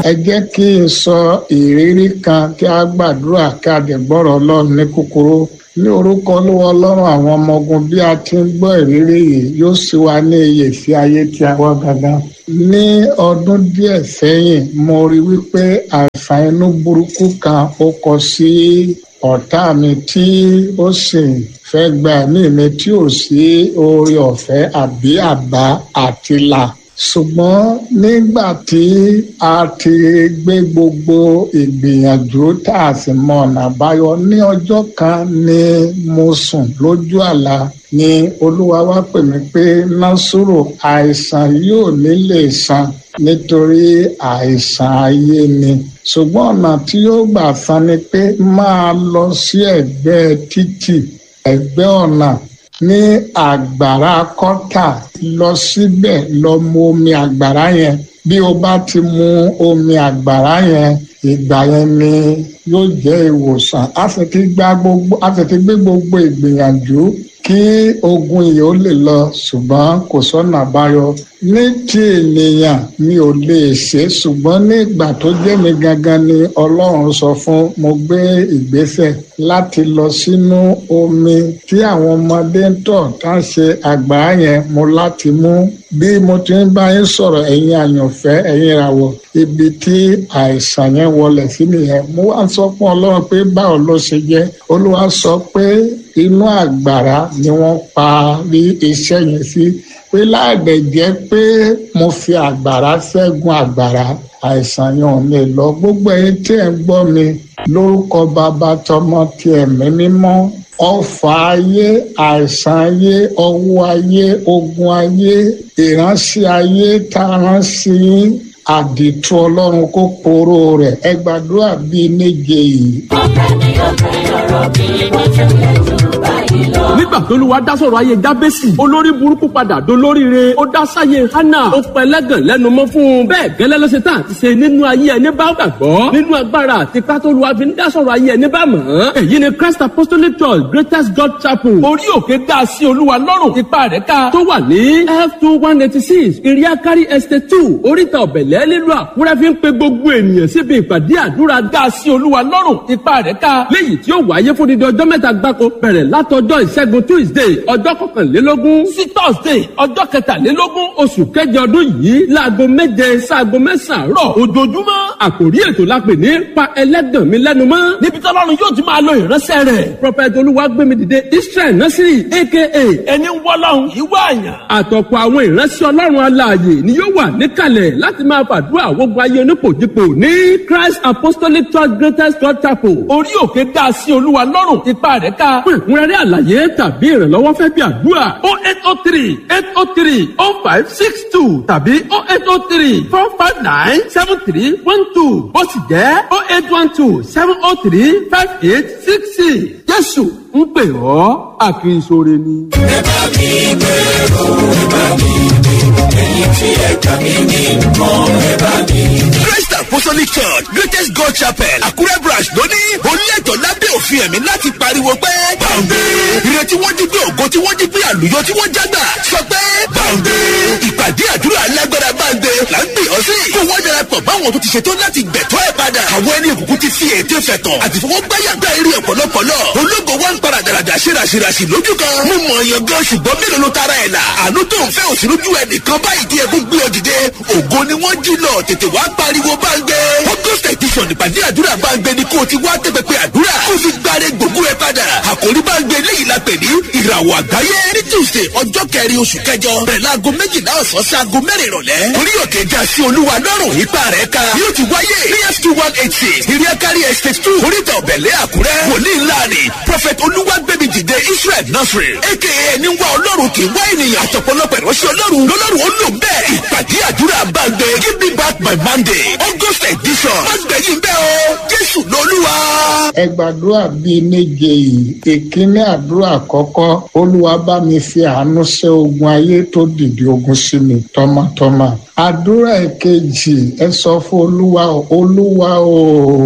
ẹ jẹ́ kí n sọ ìrírí kan kí a gbàdúrà kí a dẹ̀ gbọ́rọ̀ ọlọ́run ní kúkúrú ní orúkọ olówó ọlọ́run àwọn ọmọ ogun bí a ti ń gbọ́ ìrírí yìí yóò sì wá ní iyè sí ayé tí a wá gangan. ní ọdún díẹ̀ sẹ́yìn mo rí wípé àìsàn inú burúkú kan ó kọ sí ọ̀tá mi tí ó sì fẹ́ gba ẹ̀mí mi tí ò sí oore ọ̀fẹ́ àbí àbá àti là ṣùgbọ́n nígbà tí a ti gbé gbogbo ìgbìyànjú tá a sì mọ ọ̀nà àbáyọ ní ọjọ́ kan ni mo sùn lójú àlá ni olúwa wá pè mí pé násùrù àìsàn yóò nílé san nítorí àìsàn ayé ni ṣùgbọ́n ọ̀nà tí yóò gbà san ni pé máa lọ sí ẹ̀gbẹ́ títì ẹ̀gbẹ́ ọ̀nà ní àgbàrá kọ́tà lọ síbẹ̀ lọ mu omi àgbàrá yẹn bí o bá ti mu omi àgbàrá yẹn ìgbà yẹn ni yóò jẹ́ ìwòsàn a sì ti gbá gbogbo a sì ti gbé gbogbo ìgbìyànjú kí ogun yìí ó lè lọ ṣùgbọ́n kò sọ́nà àbáyọ ní ti ènìyàn mi ò lè ṣe ṣùgbọ́n ní ìgbà tó jẹ́ mi gangan ni ọlọ́run sọ fún mo gbé ìgbésẹ̀ láti lọ sínú omi tí àwọn ọmọdé ń tọ̀ tá a ṣe àgbà yẹn mo láti mú bí mo ti ń bá yín sọ̀rọ̀ ẹ̀yin àyànfẹ́ ẹ̀yin ìràwọ̀ ibi tí àìsàn yẹn wọlé sí nìyẹn mo wá sọ fún ọlọ́run pé báwo ló ṣe jẹ́ olúwa sọ pé inú àgbàrá ni wọ́n parí iṣẹ́ yẹn sí pé láàdẹ̀ jẹ́ pé mo fi àgbàrá ṣẹ́gun àgbàrá àìsàn yẹn ò lè lọ gbogbo ẹ̀yin tí ẹ̀ ń gbọ́ mi lórúkọ bàbá tọmọ ti ẹ̀mí mímọ́ ọfà ayé àìsàn ayé ọwọ́ ayé ogun ayé ìránṣẹ́ ayé tá a rán sí àdìtú ọlọ́run kó poró rẹ̀ ẹ gbàdúrà bíi méje yìí. ọ̀pẹ mi ọ̀pẹ ọ̀rọ̀ mi wọ́n tún lè jù báyìí lọ. nígbà tó lu wa dá sọ̀rọ̀ ayé jábẹ́sì olórí burúkú padà dolóríire ó dá sáyé hánà ó pẹ́ lẹ́gàn lẹ́nu mọ́ fún un bẹ́ẹ̀ gẹ́lẹ́ ló ṣe tán àti ṣe nínú ayé ẹni bá gbàgbọ́ nínú agbára àti pátó lu wa fi ń dá sọ̀rọ̀ ayé ẹni bá mọ̀ ọ́n èyí ni Christ Apostolic Church Greatest God Chapel orí òkè dá sí olúwa lọ́rùn ipa rẹ̀ ká tó wà ní f two one eighty six iriakari estate two oríta ọ̀bẹ̀lẹ̀ nílùú àkúrẹ́ fi ń pe gbogbo ènìyàn síbi ìpàdé àdúrà dá sí olúwa lọ́rùn ipa rẹ̀ ká léyìí tí ó wáyé fún dídí ọjọ́ mẹ́ta gbáko bẹ̀rẹ̀ látọjọ́ ìṣẹ́gun tuesday ọjọ́ kọkànlélógún sí thursday ọjọ́ kẹtàlélógún oṣù kẹjọ ọdún yìí láago méje sáago mẹ́sàn-án rọ̀ ojoojúmọ́ àkòrí ètò la pè ní pa ẹlẹ́gàn mi lẹ́nu mọ́ níbi tí ọlọ́run yóò ti máa lo ìránṣẹ́ rẹ̀ prophet olúwagbémidìde israel nasiri aka ẹni wọ́lọ́run ìwọ àyàn àtọ̀pọ̀ àwọn ìránṣẹ́ ọlọ́run alààyè ni yóò wà níkàlẹ̀ láti máa fàdúrà gbogbo ayé onípòjìpò ní christ apostolic church greatest god chapel orí òkè dá sí olúwa lọ́rùn ipa rẹ̀ ká fún ìkúnrẹ́rẹ́ àlàyé tàbí ìrànlọ́wọ́ fẹ́ bí àdúrà o eight o three eight o three o five six two tàbí o eight o three four five nine seven three one two ó sì jẹ́ o eight one two seven o three five eight six six jésù ń pè ọ́ àkìsọ̀rẹ́ ni. ẹ bá mi gbèrò ẹ bá mi gbèrò èyí tí ẹ gbà mí ní nǹkan ẹ bá mi. Christ Apostolic Church Greatest God Chapel Àkúrẹ́ branch lónìí onílẹ̀tọ̀ lábẹ́ òfin ẹ̀mí láti pariwo pé bàǹdé ìrètí wọ́n jí pé ògo tí wọ́n jí pé àlùyọ tí wọ́n jágbà sọ pé bàǹdé ìpàdé àdúrà alágbára bàǹdé là ń gbè ọ́ sí kó wọ́n darapọ̀ báwọn tó ti ṣetán láti gbẹ̀tọ́ ẹ̀ padà àwọn ẹni òkùnkùn ti fi ète fẹ̀tọ̀ àti fọwọ́gbáyàgbá eré ọ̀pọ̀lọpọ̀lọ ológo wa ń para dàràdà ṣírasírasì lójú kan mú mọ̀ ọ̀yàn gan ṣùgbọ́n mélòó ló tara ẹ̀ là àánú tó ń fẹ́ òsínújú ẹnìkan báyìí tí ẹkún gbé ọ dìde ògo ni wọ́n jí lọ tètè wá pariwo báńgẹ́ august edition ìpàdé àdúrà báńgẹ́ ni kó o ti wá tẹ́pẹ́pẹ́ àdúrà kó o fi gbáre gbògbó ẹ padà àkòrí báńgẹ́ léyìí la pè ní ìràwọ̀ àgbáyé ní tuesday ọjọ́ kẹrin oṣù kẹjọ bẹ̀rẹ̀ láago méjìlá ọ̀sán sí aago mẹ́rin ìrọ̀lẹ́ orí òkè já sí olúwa lọ́rùn ipa rẹ̀ ká yóò ti wáyé ní f two one eight six ìrìakárí estate two oríta ọ̀bẹ̀lẹ̀ àkúrẹ́ wòlíì ńlá ni prophet olúwàgbẹ̀mí dìde israel nasiri aka ẹni wá ọlọ́run kì í wá ènìyàn àtọ̀pọ̀lọpọ̀ ìránṣẹ́ ọlọ́run lọ́lọ́run ó lò bẹ́ẹ̀ ìpàdé àdúrà bàgbé give me back my monday august edition má gbẹ̀yìn bẹ́ẹ̀ o jésù lolúwa. ẹ gbàdúrà bíi méje yìí ìkíní àdúrà àkọ́kọ́ olúwa bá mi fi àánú ṣẹ́ ogun ayé tó dìde ogun sí mi tọmọtọmọ àdúrà ìkejì ẹ sọ fún olúwa o olúwa o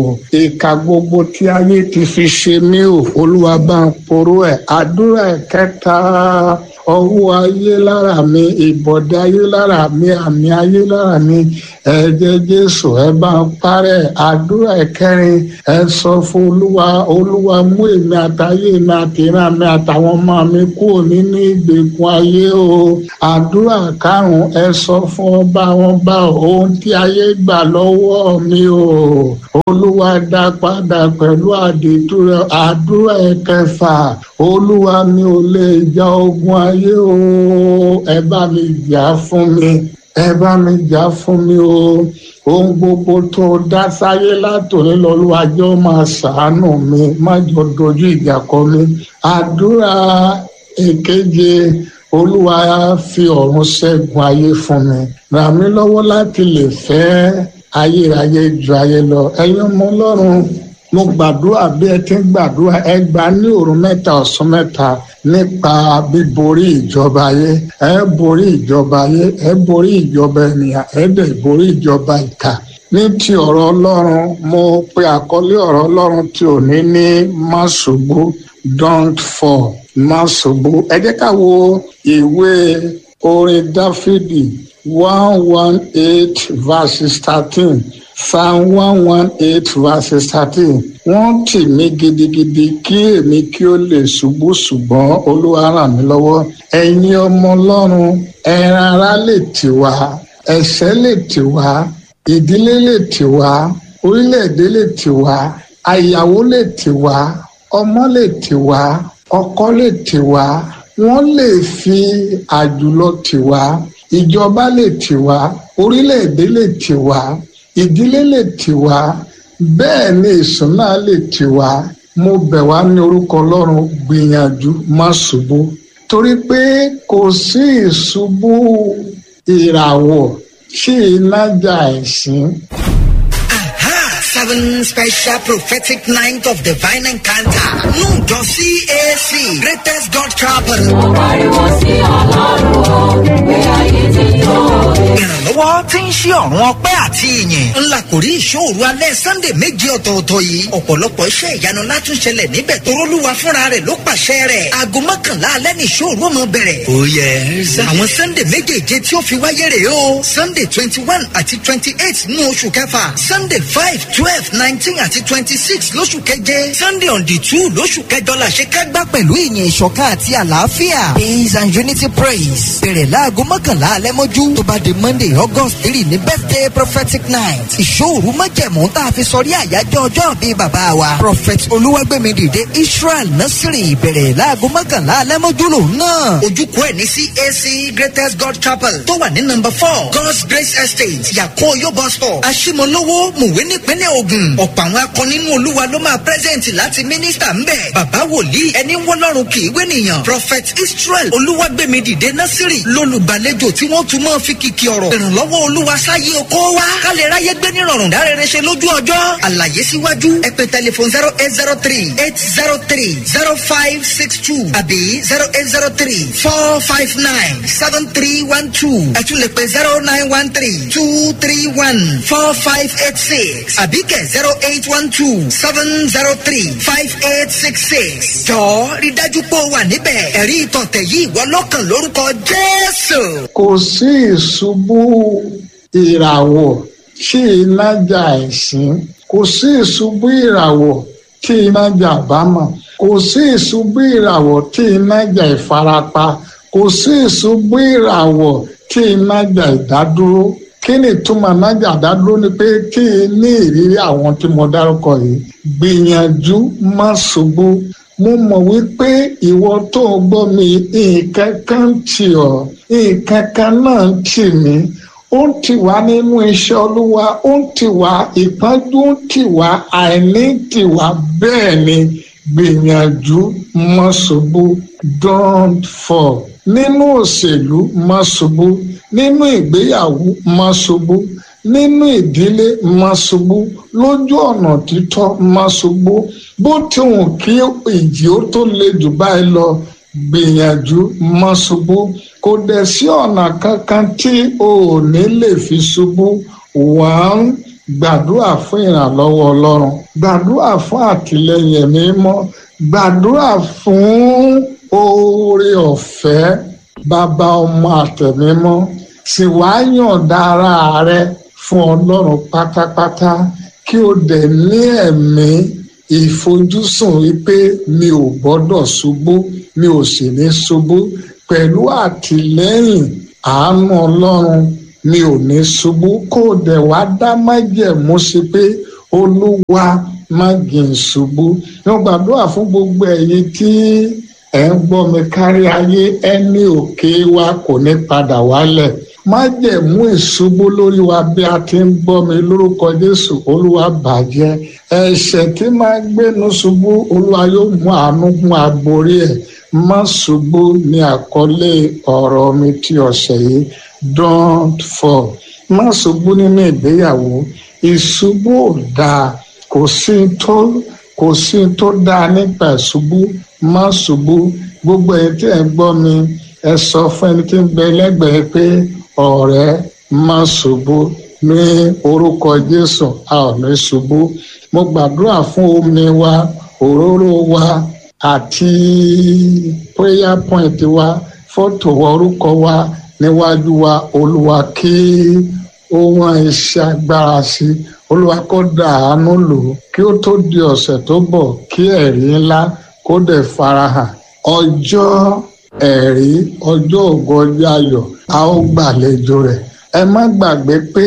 ìka gbogbo tí ayé ti fi ṣe mí o olúwa bá ń poró ẹ àdúrà ìkẹta ọwọ́ ayé lára mi ìbọ̀dé ayé lára mi àmì ayé lára mi ẹ̀jẹ̀ jésù ẹ bá ń parẹ́ àdúrà ẹ̀kẹrin ẹ sọ fún olúwa olúwa mú èmi àtayé mi àtìrán mi àtàwọn ọmọ mi kúrò nínú ìgbèkùn ayé o àdúrà karùn ẹ sọ fún ọba wọn bá ohun tí ayé gbà lọ́wọ́ mi o olúwa dá padà pẹ̀lú àdìtú rẹ àdúrà ẹ̀kẹfà olúwa mi ò lè ja ogun ayé o ẹ bá mi jà fún mi ẹ bá mi jà fún mi o ohun gbogbo tó dá sáyé látòní lọ́lúwàjọ́ máa ṣàánú mi má jọ dojú ìjà kọ mi àdúrà èkeje olúwa fi ọ̀run ṣẹ́gun ayé fún mi ràn mí lọ́wọ́ láti lè fẹ́ ayérayé ju ayé lọ ẹ̀yin ọmọ ọlọ́run mo gbàdúrà bí ẹ ti ń gbàdúrà ẹ gbà ní òru mẹ́ta ọ̀sán mẹ́ta nípa bíborí ìjọba ayé ẹ borí ìjọba ayé ẹ borí ìjọba ènìyàn ẹ dẹ̀ borí ìjọba ìkà ní ti ọ̀rọ̀ ọlọ́run mo pe àkọlé ọ̀rọ̀ ọlọ́run tí ò ní ní má ṣubú don't fall má ṣubú ẹ jẹ́ ká wo ìwé orin dáfídì one one eight verses thirteen psalm one one eight verses thirteen wọ́n tì mí gidigidi kí èmi kí ó lè ṣubú ṣùgbọ́n olúwa ràn mí lọ́wọ́ ẹ̀yin ọmọ ọlọ́run ẹran ara lè tì wá ẹ̀ṣẹ̀ lè tì wá ìdílé lè tì wá orílẹ̀-èdè lè tì wá àyàwó lè tì wá ọmọ lè tì wá ọkọ lè tì wá wọ́n lè fi àjùlọ tì wá ìjọba lè tì wá orílẹ̀-èdè lè tì wá ìdílé lè tì wá bẹ́ẹ̀ ni ìsúná lè tì wá mo bẹ̀ wá ní orúkọ ọlọ́run gbìyànjú má ṣubú torí pé kò sí ìṣubú ìràwọ̀ tí iná jà ẹ̀sìn. Aha! Seven special prophetic night of divine encounter. Nudo CAC, Greatest God Chapel. pariwo sí ọlọ́run o pé ayé ti yọ ìrànlọ́wọ́ tí ń ṣe ọ̀run ọpẹ́ àti ìyìn ńlá kò rí ìṣòro alẹ́ sunday méje ọ̀tọ̀ọ̀tọ̀ yìí ọ̀pọ̀lọpọ̀ iṣẹ́ ìyanu látúnṣẹlẹ̀ níbẹ̀ torólúwa fúnra rẹ̀ ló pàṣẹ rẹ̀ aago mọ́kànlá alẹ́ ní ìṣòro ọmọ bẹ̀rẹ̀. ó yẹ àwọn sunday méjèèje tí ó fi wáyé rèé o sunday twenty one àti twenty eight nínú oṣù kẹfà sunday five twelve nineteen àti twenty six lóṣù keje sunday on the two lóṣù kẹjọ la ṣe kágbá pẹ̀lú ìyìn ìṣọ̀kan àti àlàáfíà peace and unity praise bẹ̀rẹ̀ láago mọ́kànlá alẹ́ mọ́jú tó bá di monday august three ní birthday prophetic night ìṣòro májẹ̀mú tá a fi sọrí àyájọ́ ọjọ́ bíi bàbá wa prophet olúwàgbẹ̀mí dìde israel nasiri bẹ̀rẹ̀ láago mọ́kànlá alẹ́ mọ́jú lòun náà. ojúkọ ẹ̀ ní cac greatest god chapel tó wà ní number four god's grace estate yakoyo bus stop aṣimọlówó mùwé nípínlẹ̀ ogun ọ̀pọ̀ àwọn akọni nínú olúwa ló máa present láti mínísítà ń bẹ̀ bàbá wòlíì ẹni wọ́lọ́run kì í wénìyàn prophet israel olúwàgbẹ̀mí dìde nasiri lólùgbàlejò tí wọ́n tún máa fi kìkì ọ̀rọ̀ ìrànlọ́wọ́ olúwa sáyé oko wa ká lè ráyé gbé nírọ̀rùn dárẹ́rẹ́ ṣe lójú ọjọ́ àlàyé síwájú ẹ pè tẹlifon zero eight zero three eight zero three zero five six two àbí zero eight zero three four five nine seven three one two ẹ tún lè pè zero nine one three two three one four five eight six àbí kẹ̀ zero eight one two seven zero three five eight six six jọ̀ọ́ rí dájú pé o wà níbẹ̀ ẹ̀rí ìtọ̀tẹ̀ yìí ìwọ lọ́kàn lórúkọ jésù. kò sí ìṣubú ìràwọ̀ tí iná jà ẹ̀sìn kò sí ìṣubú ìràwọ̀ tí iná jà bámọ̀ kò sí ìṣubú ìràwọ̀ tí iná jà ìfarapa kò sí ìṣubú ìràwọ̀ tí iná jà ìdádúró kí ni ìtumọ̀ iná jà ìdádúró ni pé kí n ní ìrírí àwọn tí mo dárúkọ yìí gbìyànjú má ṣubú mo mọ̀ wípé ìwọ tó ń gbọ́ mi nǹkan kan ń tì ọ́ nǹkan kan náà ń tì mí ó ń tì wá nínú iṣẹ́ olúwa ó ń tì wá ìpọ́njú ń tì wá àìní ń tì wá bẹ́ẹ̀ ni gbìyànjú má ṣubú don't fall nínú òṣèlú má ṣubú nínú ìgbéyàwó má ṣubú nínú ìdílé má ṣubú lójú ọ̀nà títọ́ má ṣubú bó ti wù kí ìjì ó tó le jù báyìí lọ gbìyànjú má ṣubú kò dẹ̀ sí ọ̀nà kankan tí o ò ní lè fi ṣubú wọ́n gbàdúrà fún ìrànlọ́wọ́ ọlọ́run gbàdúrà fún àtìlẹyìn ẹ̀mí mọ́ gbàdúrà fún oore ọ̀fẹ́ bàbá ọmọ àtẹ̀mímọ́ sì wá yọ̀ǹda ara rẹ fún ọlọ́run pátápátá kí o dẹ̀ ní ẹ̀mí ìfojúsùn wípé mi ò gbọ́dọ̀ ṣubú mi ò sì ní ṣubú pẹ̀lú àtìlẹ́yìn àánú ọlọ́run mi ò ní ṣubú kó o dẹ̀ wá dá májẹ̀mú sí pé olúwa má gì ń ṣubú mo gbàdúrà fún gbogbo ẹ̀yin tí ẹ̀ ń gbọ́ mi kárí ayé ẹni òkè wa kò ní padà wálẹ̀ májẹ̀mú ìṣubú lórí wa bí a ti ń gbọ́ mi lórúkọ jésù olúwa bàjẹ́ ẹ̀ṣẹ̀ tí máa gbénu ṣubú olúwa yóò mú àánú mú aborí ẹ̀ má ṣubú ní àkọlé ọ̀rọ̀ mi ti ọ̀sẹ̀ yìí don't fall má ṣubú nínú ìgbéyàwó ìṣubú ò dáa kò sí tó kò sí tó dáa nípa ìṣubú má ṣubú gbogbo ẹni tí ẹ ń gbọ́ mi ẹ sọ fún ẹni tí ń bẹ lẹ́gbẹ̀ẹ́ pé ọ̀rẹ́ má ṣubú ní orúkọ jésù a ò ní ṣubú mo gbàdúrà fún omi wa òróró wa àti prayer point wa fọ́tò orúkọ wa níwájú wa olúwa kí ó wọ́n iṣẹ́ agbára sí olúwa kó dàánú lò kí ó tó di ọ̀sẹ̀ tó bọ̀ kí ẹ̀rí ńlá kó dẹ̀ farahàn ọjọ́ ẹ̀rí ọjọ́ ògo ọjọ́ ayọ̀ a ó gbàlejò rẹ̀ ẹ má gbàgbé pé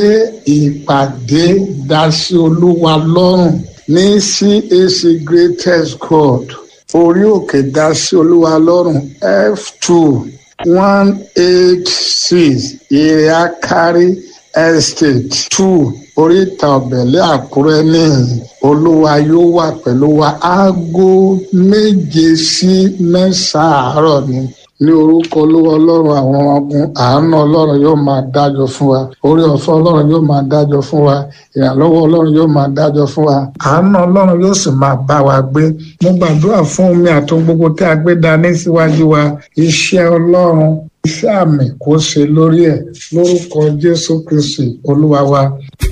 ìpàdé dasí olúwa lọ́rùn ní cac greatest god orí òkè dasí olúwa lọ́rùn f two one eight six ìrìákárí estate two oríta ọ̀bẹ̀lẹ̀ àkúrẹ́ níhìn olúwa yóò wà pẹ̀lú wa aago méje sí mẹ́sàn-án àárọ̀ ni ní orúkọ olówó ọlọ́run àwọn ọmọogun àánú ọlọ́run yóò máa dájọ́ fún wa orí ọ̀fẹ́ ọlọ́run yóò máa dájọ́ fún wa ìrànlọ́wọ́ ọlọ́run yóò máa dájọ́ fún wa àánú ọlọ́run yóò sì máa bá wa gbé mo gbàdúrà fún omi àti gbogbo tí a gbé dání síwájú wa iṣẹ́ ọlọ́run iṣẹ́ àmì kò ṣe lórí ẹ̀ lórúkọ jésù kristi olúwa wa.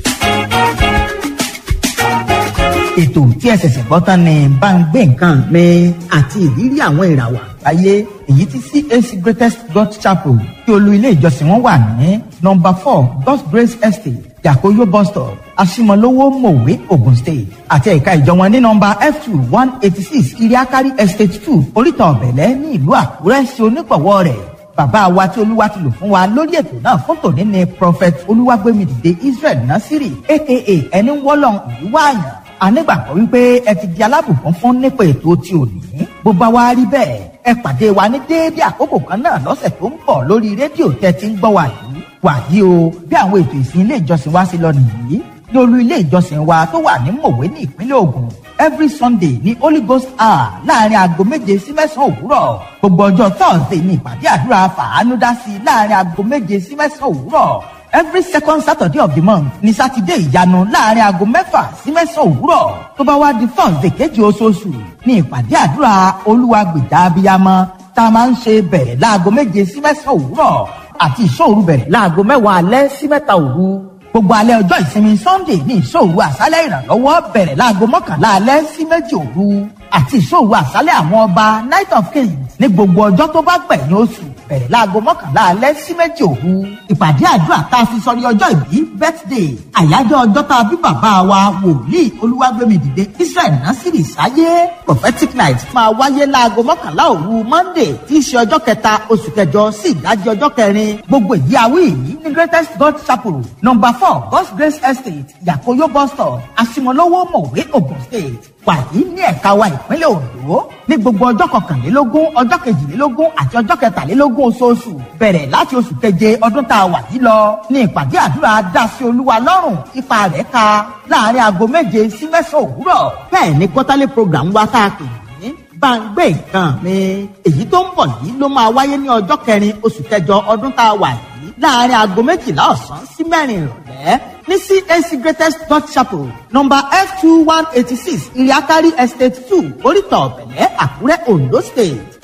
ètò tí ẹ ṣẹ̀ṣẹ̀ gbọ́ tán ni bá ń gbé nǹkan mi àti ìrírí àwọn ìràwọ̀ àgbáyé èyí tí cac greatest god chapel tí olú ilé ìjọsìn wọn wà ní nọmba four god's grace estate yakoyo bus stop asimolowo mowe ogun state àti ẹ̀ka ìjọ wọn ní nọmba f two one eighty six iriakari estate two oríta ọ̀bẹ̀lẹ̀ ní ìlú àkúrẹ́ sí onígbọ̀wọ́ rẹ̀ bàbá wa tí olúwa ti lò fún wa lórí ètò náà fún tòní ni prophet olúwàgbémidìde israel nasiri aka ẹni wọ́lọ́n ìlú wáàyàn anígbàgbọ́ wípé ẹ ti di alábùkún fún nípa ètò tí ò ní bó bá wá rí bẹ́ẹ̀ ẹ pàdé wa ní déédéé àkókò kan náà lọ́sẹ̀ tó ń bọ̀ lórí rédíò tẹ́ ti ń gbọ́ wa yìí wàyí o bí àwọn ètò ìsìn ilé ìjọsìn wa ṣe lọ nìyí ní olú ilé ìjọsìn wa tó wà ní mòwe ní ìpínlẹ̀ Ògùn every sunday ní holy ghost hour láàrin aago méje sí mẹ́sàn-án òwúrọ̀ gbogbo ọjọ́ thursday ní ìpàdé àdúrà fàánú dá sí láàrin aago méje sí mẹ́sàn-án òwúrọ̀ every second saturday of the month ní sátidé ìyanu láàrin aago mẹ́fà sí mẹ́sàn-án òwúrọ̀ tó bá wá di thursday kejì oṣooṣù ní ìpàdé àdúrà olúwa gbèjà abiyamọ tá a máa ń ṣe bẹ̀rẹ̀ láago méje sí mẹ́sàn-án òwúrọ̀ àti ìṣòru bẹ̀rẹ̀ láago mẹ́wàá alẹ́ sí mẹ́ta òru gbogbo alẹ́ ọjọ́ ìsinmi sunday ní ìṣòru àṣálẹ̀ ìrànlọ́wọ́ bẹ̀rẹ̀ láago mọ́kànlá alẹ́ sí méjì òru àti ìṣòru àṣálẹ̀ àwọn ọba night of kings ní gbogbo ọjọ́ tó bá gbẹ̀yìn oṣù bẹ̀rẹ̀ láago mọ́kànlá alẹ́ sí méjì òru ìpàdé àdúrà tá a fi sọrí ọjọ́ ìbí birthday àyájọ́ ọjọ́ tá a bí bàbá wa wòlíì olúwàgbémidìde israel nasiri sáyé prophetic night máa wáyé láago mọ́kànlá òru monday tí í ṣe ọjọ́ kẹta oṣù kẹjọ sí ìdájí ọjọ́ kẹrin gbogbo ìdí awí yìí ní greatest god chapel number four god's grace estate yakoyo bus stop asimolowo mọ̀wé ogun state wàyí ní ẹ̀ka wa ìpínlẹ̀ ondo ní gbogbo ọjọ́ kọkànlélógún ọjọ́ kejìlélógún àti ọjọ́ kẹtàlélógún oṣooṣù bẹ̀rẹ̀ láti oṣù keje ọdún tá a wà yìí lọ ní ìpàdé àdúrà dásí olúwa lọ́rùn ipa rẹ̀ ka láàrin aago méje sí mẹ́sàn-án òwúrọ̀ bẹ́ẹ̀ ni quarterly program wa tá a pè ní bá ń gbé nǹkan mi èyí tó ń bọ̀ yìí ló máa wáyé ní ọjọ́ kẹrin oṣù kẹjọ ọdún tá a wà yìí láàrin aago méjìlá ọ̀sán sí mẹ́rin ìrọ̀lẹ́ ní cac greatest god chapel number f two one eighty six iriakari estate two oríta ọ̀bẹ̀lẹ̀ àkúrẹ́ ondo state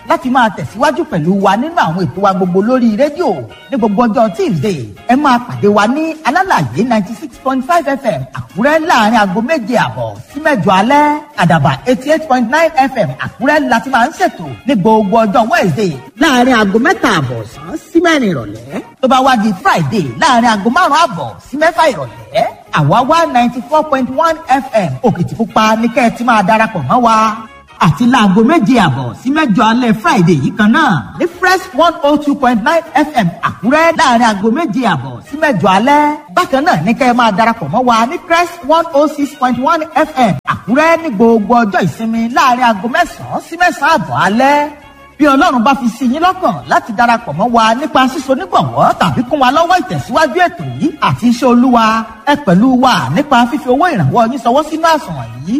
láti máa tẹ̀síwájú pẹ̀lú wa nínú àwọn ètò wa gbogbo lórí rédíò ní gbogbo ọjọ́ tuesday ẹ máa pàdé wa ní alálàyé ninety six point five fm àkúrẹ́ láàrin aago méje àbọ̀ sí mẹ́jọ alẹ́ àdàbà eighty eight point nine fm àkúrẹ́ la ti máa ń ṣètò ní gbogbo ọjọ́ wednesday láàrin aago mẹ́ta àbọ̀ sàn sí mẹ́rin ìrọ̀lẹ́ tó bá wá di friday láàrin aago márùn-ún àbọ̀ sí mẹ́fà ìrọ̀lẹ́ àwa wá ninety four point one fm òkìtìpupa ní kẹ́ ẹ ti máa darapọ̀ mọ́ wa àti láago méje àbọ̀ sí mẹ́jọ alẹ́ friday yìí kan náà ní fresh one oh two point nine fm àkúrẹ́ láàrin aago méje àbọ̀ sí mẹ́jọ alẹ́ bákan náà ní kẹ́ ẹ máa darapọ̀ mọ́ wa ní fresh one oh six point one fm àkúrẹ́ ní gbogbo ọjọ́ ìsinmi láàrin aago mẹ́sàn-án sí mẹ́sàn-án àbọ̀ alẹ́ bí ọlọ́run bá fi sí yín lọ́kàn láti darapọ̀ mọ́ wa nípa síso nígbọ̀wọ́ tàbí kún wa lọ́wọ́ ìtẹ̀síwájú ètò yìí àti iṣẹ́ olúwa ẹ pẹ̀lú wa nípa fífi owó ìrànwọ́ yín sọwọ́ sínú àsùnwọ̀n yìí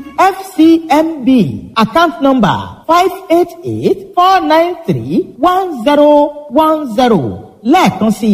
fcmb account number five eight eight four nine three one zero one zero lẹ́ẹ̀kan sí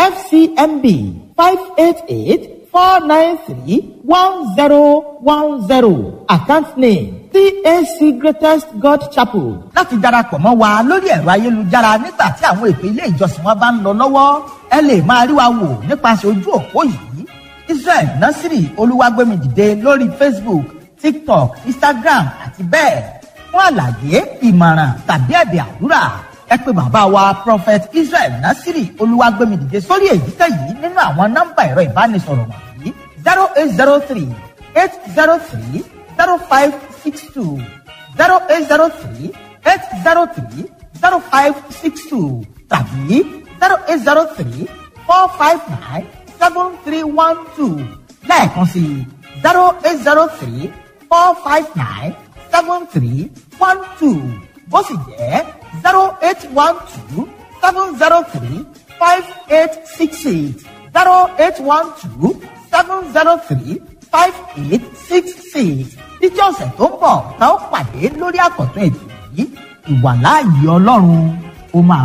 fcmb five eight eight four nine three one zero one zero account name CAC Greatest God Chapel. láti darapọ̀ mọ́ wa lórí ẹ̀rọ ayélujára nígbà tí àwọn ètò ilé ìjọsìn wa bá ń lọ lọ́wọ́ ẹ lè máa rí wa wò nípasẹ̀ ojú òpó yìí Israel Nasiri Olúwagbémidìde lórí Facebook TikTok Instagram àti bẹ́ẹ̀ fún àlàyé ìmọ̀ràn tàbí ẹ̀bẹ̀ àdúrà ẹ pé bàbá wa Prophet Israel Nasiri Olúwagbémidìde sórí èyíkéyìí nínú àwọn nọ́mbà ẹ̀rọ ìbánisọ̀rọ̀ wọ̀nyí zero eight zero three eight zero three zero five six two zero eight zero three eight zero three zero five six two tàbí zero eight zero three four five nine seven three one two lẹ́ẹ̀kan sí zero eight zero three four five nine seven three one two ó sì jẹ́ zero eight one two seven zero three five eight six eight zero eight one two seven zero three five eight six six títí ọ̀sẹ̀ tó ń bọ̀ tá ó pàdé lórí àkọ́tún ètò yìí ìwàláàyè ọlọ́run ó máa.